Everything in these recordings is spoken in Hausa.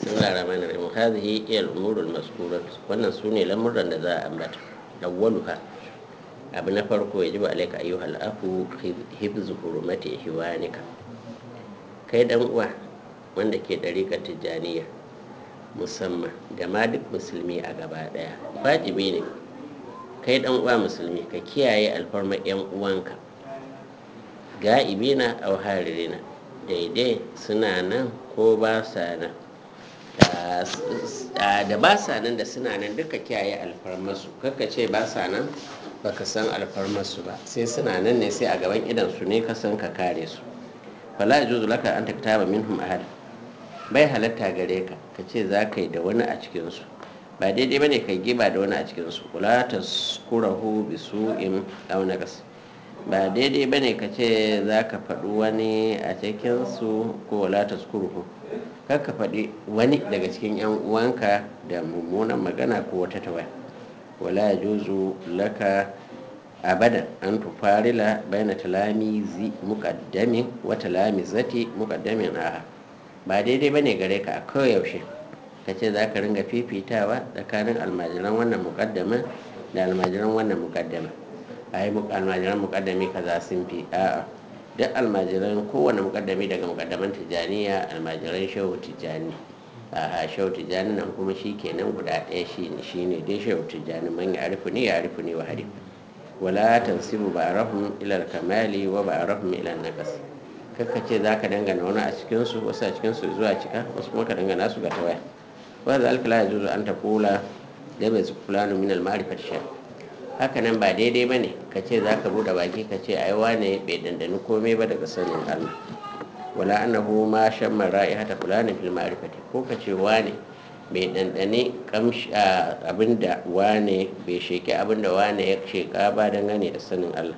bismillahir rahmanir rahim hadhihi hiya al-umur al-mazkurat wannan sune lamuran da za a ambata awwaluha abu na farko yajibu alayka ayyuhal aku hibzu hurumati hiwanika kai dan uwa wanda ke dariƙar tijjaniya musamman da ma duk musulmi a gaba daya wajibi ne kai dan uwa musulmi ka kiyaye alfarma yan uwanka ga'ibina aw haririna daidai suna nan ko ba sa nan da ba sa nan da suna nan duka kiyaye alfarmasu kaka ce ba sa nan baka san alfarmasu ba sai suna nan ne sai a gaban idan su ne ka san ka kare su fala yajuzu laka an taktaba minhum ahad bai halatta gare ka ka ce za ka yi da wani a cikinsu ba daidai ba ne ka giba da wani a cikinsu kula ta kurahu bi su'in aw nagas ba daidai ba ne ka ce za ka faɗi wani a cikinsu ko wala ta kuruhu kar ka faɗi wani daga cikin yan uwanka da mummunan magana ko wata tawaya wala ya juzu laka abadan an tufarila baina talamizi muqaddamin wa talamizati muqaddamin aha ba daidai ba ne gare ka a koyaushe ka ce za ka ringa fifitawa tsakanin almajiran wannan mukaddamin da almajiran wannan mukaddamin a yi almajiran mukaddami kaza sun fi a'a duk almajiran kowane mukaddami daga mukaddaman tijjaniya almajiran shehu tijjani a shehu tijjani nan kuma shi kenan guda ɗaya shi ne shi ne dai shehu tijjani man ya arifu ne ya arifu ne wa hari wala tansibu ba'arahum ila kamali wa ba'arahum ila naqas kakka ce za ka dangana wani a cikinsu wasu a cikinsu zuwa cika wasu kuma ka dangana su ga tawaya wa za alkala ya zuzu an ta kula da bai su fulani min almarifat sha haka nan ba daidai ba ne ka ce za ka buɗe baki ka ce ai wane bai dandani komai ba daga sanin allah wala annahu ma shan mara'i hata fulani fil ma'rifati ko ka ce wane bai dandane kamshi abinda wane bai sheki abinda wane ya sheka ba dangane da sanin allah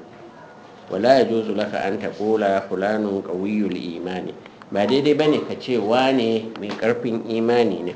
wala ya juzu laka an taƙula fulanun ƙawiyul imani ba daidai ba ne ka ce wane mai ƙarfin imani ne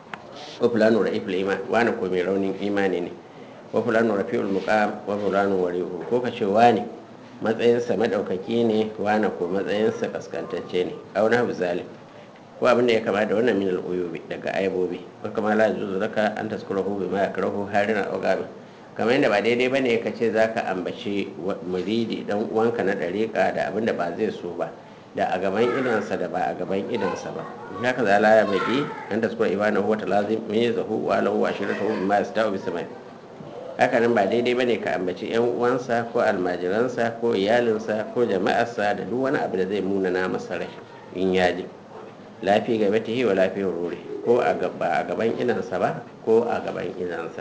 wa fulanun ra'iful iman wane ko mai raunin imani ne wa fulanun rafi'ul muqam wa fulanun warihu ko ka ce wane matsayinsa madaukaki ne wane ko matsayinsa kaskantacce ne aw na zalim ko abin da ya kama da wannan min al-uyubi daga aibobi ko kama la juzu laka an taskurahu bima yakrahu harina aw gabi kamar yadda ba daidai ba ne ka ce za ka ambaci muridi dan uwanka na ɗariƙa da abin da ba zai so ba da a gaban idansa da ba a gaban idansa ba haka za la ya baki an da suka ibana huwa ta lazim me zahu wa lahu wa shirata hu ma yastawu bi samai haka nan ba daidai ba ne ka ambaci yan uwansa ko almajiransa ko iyalinsa ko jama'arsa da duk wani abu da zai munana masa rai in ya ji lafi gaba ta wa lafiyar rure ko a gaban idansa ba ko a gaban idansa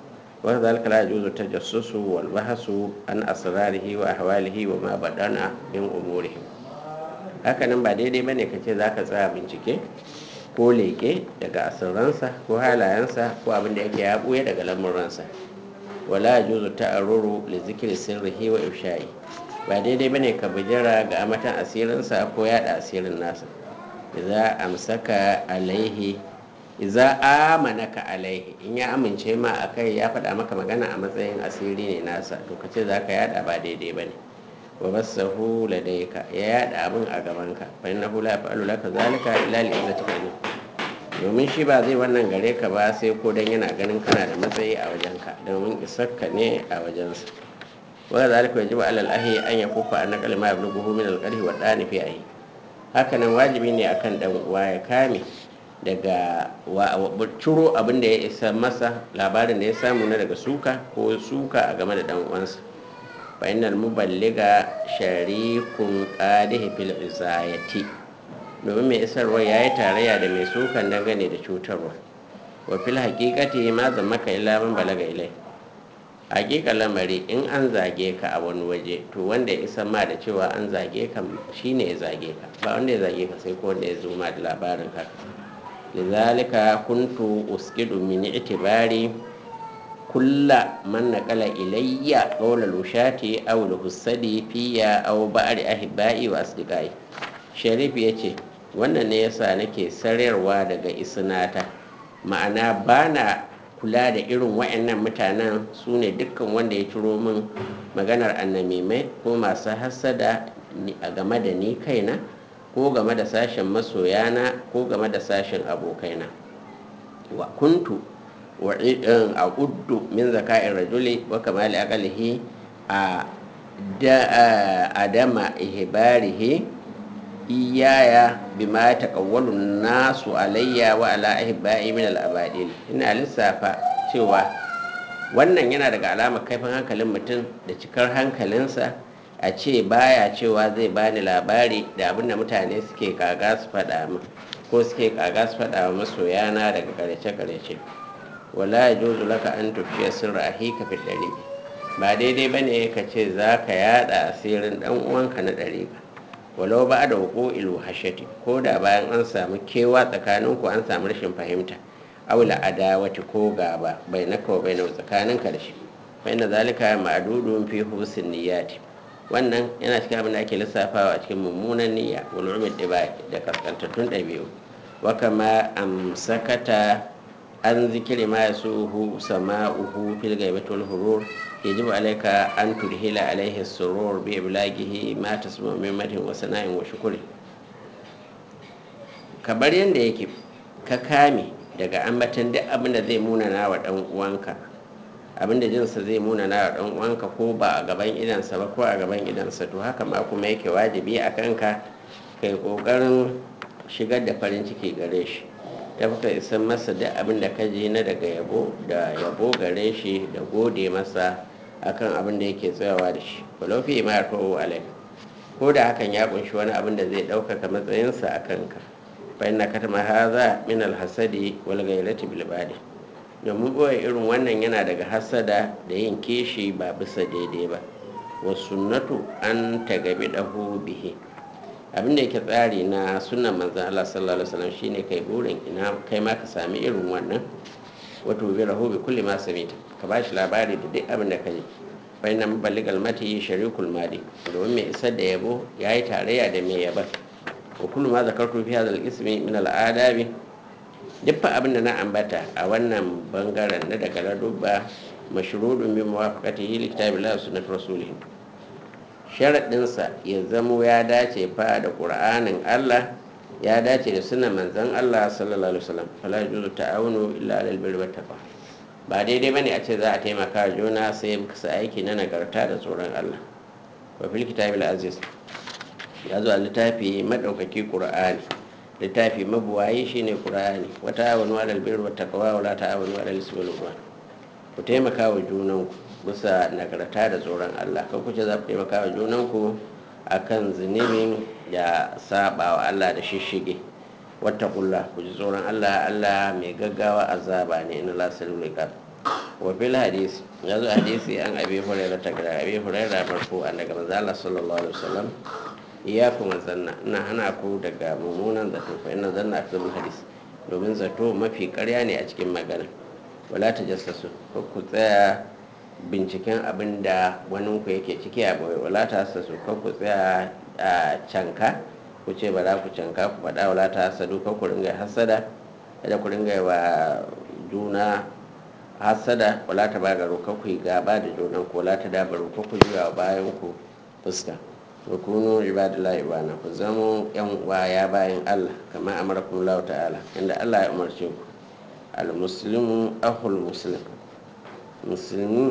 وذلك لا يجوز التجسس والبحث عن أسراره وأحواله وما بدنا من أمورهم hakanan ba daidai bane ka ce za ka tsaya bincike ko leke daga asirransa ko halayensa ko abin da yake ya buya daga lamuransa wala juzu ta'arruru li zikri sirrihi wa ifsha'i ba daidai bane ka bijira ga amatan asirinsa ko yada asirin nasa idza amsaka alaihi iza amanaka alaihi in ya amince ma a kai ya faɗa maka magana a matsayin asiri ne nasa to ka ce za ka yada ba daidai ba ne wa basahu ladaika ya yada abin a gabanka fa inna hu la yaf'alu laka zalika illa li izzatika ne domin shi ba zai wannan gare ka ba sai ko dan yana ganin kana da matsayi a wajenka domin isarka ne a wajensa wa zalika yajibu alal ahi an yakufa an naqal ma yablughu min al-qarhi wa dani fi ahi hakanan wajibi ne akan dan uwa ya kame daga ciro abin da ya isa masa labarin da ya samu na daga suka ko suka a game da dan uwansa fa innal muballiga sharikun qadihi fil izayati domin mai isarwa ya yi tarayya da mai sukan dangane da cutarwa wa fil haqiqati ma zammaka illa man balaga ilai haƙiƙa lamari in an zage ka a wani waje to wanda ya isa ma da cewa an zage ka shine ya zage ka ba wanda ya zage ka sai ko wanda ya zo ma da labarin haka لذلك كنت أسجد من اعتباري كل من نقل إلي قول الوشاة أو الهسد في أو بعض أحبائي وأصدقائي شريف يتي wannan ne yasa nake sararwa daga isnata ma'ana bana kula da irin wa'annan mutanen su ne dukkan wanda ya ciro min maganar annamimai ko masu hassada a game da ni kaina ko game da sashen masoyana ko game da sashen abokaina wa kuntu wa a uddu min zaka'in rajuli wa kamali aqalihi a da adama ihbarihi iyaya bima taqawwalu nasu alayya wa ala ahibba'i min al-abadil ina lissafa cewa wannan yana daga alamar kaifin hankalin mutum da cikar hankalinsa a ce baya cewa zai bani labari da abinda mutane suke kaga su faɗa min ko suke kaga su faɗa wa masoyana daga karece-karece wala yajuzu laka an tufiya sirra ahika fi dare ba daidai bane ka ce za ka yada asirin dan uwanka na dare walau ba da wuko ilu hashati ko da bayan an samu kewa tsakanin ku an samu rashin fahimta aula adawati ko gaba bai na kawo bai na tsakanin ka da shi fa inna zalika ma'dudun fi husn niyyati wannan yana cikin abin da ake lissafawa a cikin mummunan niyya wal umid dibai da kaskantattun dabi'u wa kama amsakata an zikiri ma yasuhu sama'uhu fil ghaibati wal hurur yajibu alayka an turhila alayhi surur bi iblaghihi ma tasma min matin wa sana'in wa shukri kabar yanda yake ka kame daga ambatan duk abin da zai munana wa dan uwanka abin da jinsa zai munana wa dan uwanka ko ba a gaban idansa ba ko a gaban idansa to haka ma kuma yake wajibi a kanka kai kokarin shigar da farin ciki gare shi ta fuka isan masa duk abin da ka ji na daga yabo da yabo gare shi da gode masa akan abin da yake tsayawa da shi walau fi ma yarfa'u alai ko da hakan ya kunshi wani abin da zai ɗaukaka matsayinsa a kanka fa inna katama haza min alhasadi wal ghairati bil badi domin boye irin wannan yana daga hasada da yin kishi ba bisa daidai ba wa sunnatu an tagabi dahu bihi abin da yake tsari na sunan manzan Allah sallallahu alaihi wasallam shine kai burin ina kai ma ka sami irin wannan wato bi rahu bi kulli ma samita ka bashi labari da duk abin da kai fa inna muballigal mati sharikul madi domin mai isar da yabo yayi tarayya da mai yaba wa kullu ma zakartu fi hadha al-ismi min al-adabi duk abin da na ambata a wannan bangaren na daga ladubba mashrudun bi muwafaqatihi li kitabillahi wa sunnati rasulih sharaɗinsa ya zamo ya dace fa da ƙur'anin Allah ya dace da sunan manzon Allah sallallahu alaihi wasallam fala yuzu ta'awunu illa alal birri wat taqwa ba daidai bane a ce za a taimaka juna sai bisa aiki na nagarta da tsoron Allah wa fil kitabil aziz ya zo a littafi madaukaki qur'ani littafi mabuwayi shine qur'ani wa ta'awunu alal birri wat taqwa wa la ta'awunu alal ismi wal udwan ku taimaka wa junanku bisa nagarta da tsoron Allah kan kuce za ku taimaka wa junanku a kan zunubin da saba wa Allah da shishige wata kulla ku ji tsoron Allah Allah mai gaggawa azaba ne ina lasirin rikar wa fil hadisi ya zo hadisi an abi hurairah ta gara abi hurairah marfu an daga manzo Allah sallallahu alaihi wasallam iyakum zanna ina hana ku daga mummunan zato fa ina zanna afdalul hadis domin zato mafi karya ne a cikin magana wala ta jassasu ko ku tsaya binciken abin da waninku yake ciki a bai wala ta hassasu ko ku tsaya a canka ku ce ba za ku canka ku faɗa wala ta hassadu ko ku ringa hassada kada ku ringa wa juna hassada wala ta bagaro ko ku yi gaba da junan ku wala ta dabaru ko ku juya bayan ku fuska wa kunu ibadillahi ibana ku zamo yan uwa ya bayan Allah kamar amarakum Allah ta'ala inda Allah ya umarce ku al-muslimu akhul muslim musulmi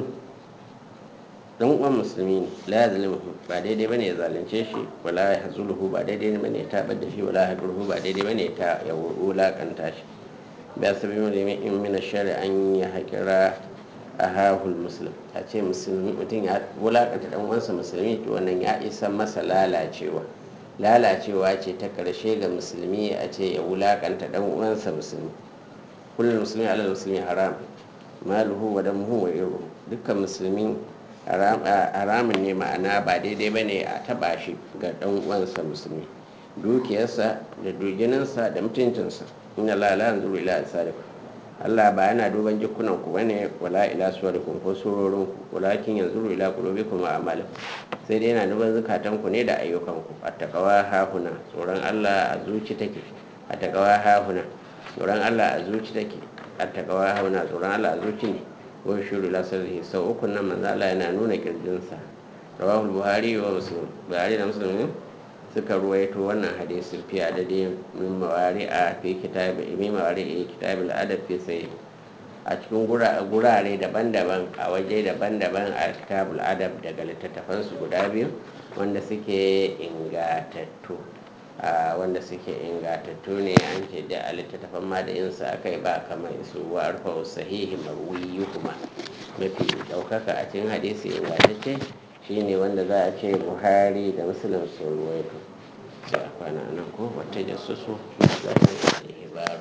dan uwan musulmi ne la ya zalimu ba daidai bane ya zalunce shi wala ya hazuluhu ba daidai bane ya tabar da shi wala ya durhu ba daidai bane ya ya wulakanta shi ba sabi mu da in min shari an ya hakira ahahul muslim a ce musulmi mutum ya wulakanta dan uwansa musulmi to wannan ya isa masa lalacewa lalacewa ce ta karshe ga musulmi a ce ya wulakanta dan uwansa musulmi kullum musulmi alal musulmi haram maluhu wa damuhu wa iru dukkan musulmi haramun ne ma'ana ba daidai ba ne a taba shi ga dan uwansa musulmi dukiyarsa da dujininsa da mutuncinsa inna la la yanzuru ila asarikum Allah ba yana duban jikunan ku bane wala ila suwarikum ko surorin ku walakin yanzuru ila qulubikum wa a'malikum sai dai yana duban zakatan ku ne da ayyukan ku attaqwa hahuna tsoron Allah a zuci take attaqwa hahuna tsoron Allah a zuci take attaqwa hahuna tsoron Allah a zuci ne wa shuru la sirri sau uku nan manzo Allah yana nuna kirjinsa rawahul buhari wa muslim buhari da muslim suka ruwaito wannan hadisin fi adadin min mawari a fi kitab min mawari a kitab al-adab fi sai a cikin gurare daban-daban a waje daban-daban a kitab al-adab daga littattafan su guda biyu wanda suke ingatattu wanda suke ingatattu ne an ce da a littattafan ma da yin sa akai ba kamar su wa arfa sahihi marwiyu kuma mafi daukaka a cikin hadisi ingatacce shine wanda za a ce buhari da muslim sun ruwaito sai a kwana nan ko wata jasusu ba